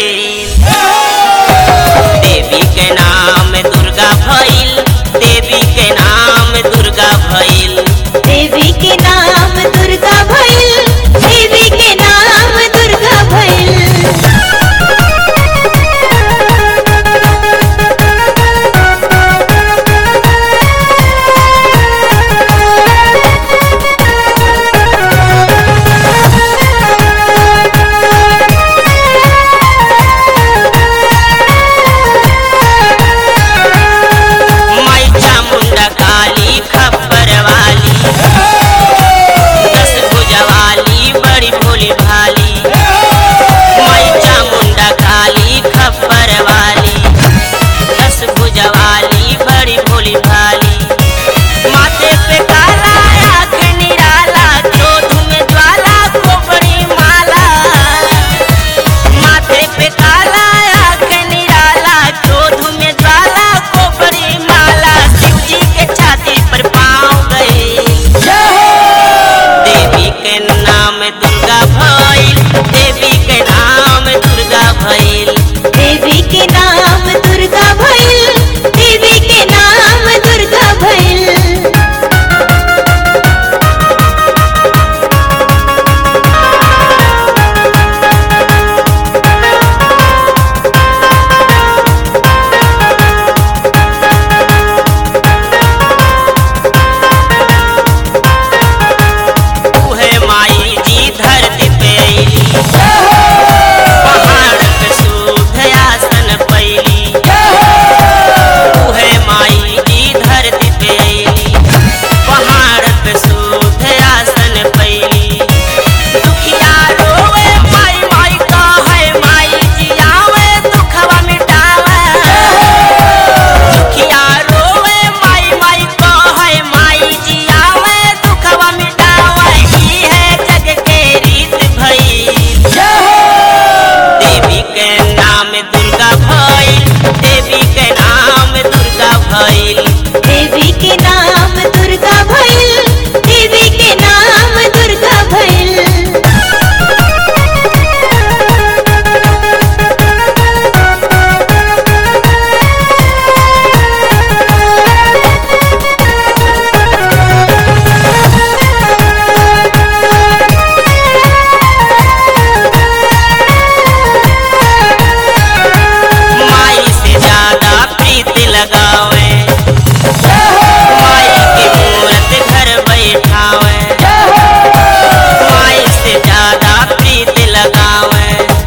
देवी के नाम दुर्गा भइल देवी के नाम दुर्गा भइल देवी के नाम दुर्गा भइल देवी के नाम दुर्गा भइल माई चामुंडा काली खप्पर वाली दस भुजा वाली बड़ी भोली भाली माई चामुंडा काली खप्पर वाली दस भुजा वाली बड़ी भोली भाली माथे पे काला आँख निराला क्रोध में ज्वाला खोपड़ी माला माथे पे काला आँख निराला क्रोध में ज्वाला खोपड़ी माला शिव जी के छाती पर पाँव गए देवी के नाम दुर्गा भइल देवी के नाम दुर्गा भइल देवी के नाम दुर्गा भइल देवी के नाम दुर्गा भइल उहे माई जी धरती पे अइली पहाड़ पे शुद्ध आसन पैली उहे माई जी धरती पे अइली पहाड़ पे शुद्ध आसन पैली दुखिया रोवे माई माई कहे माई जी आवे दुखवा मिटावे दुखिया रोवे माई माई कहे माई जी आवे दुखवा मिटावे ई है जग के रीत भइल देवी के नाम दुर्गा भइल देवी के नाम दुर्गा भइल देवी के नाम दुर्गा भइल देवी के नाम दुर्गा भइल माई से ज्यादा प्रीत लगावे माई की मूरत घर बैठावे माई से ज्यादा प्रीत लगावे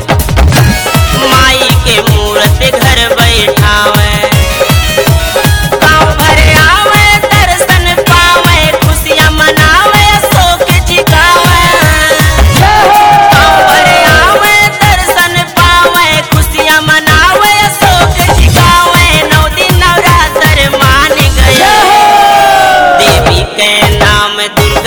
माई के मूरत घर बैठावे गाँव भर आवे दर्शन पावे खुशियाँ मनावे शोक जिगावे गाँव भर आवे दर्शन पावे खुशियाँ मनावे शोक जिगावे नौ दिन नवरात्र मान गए देवी के नाम दुर्गा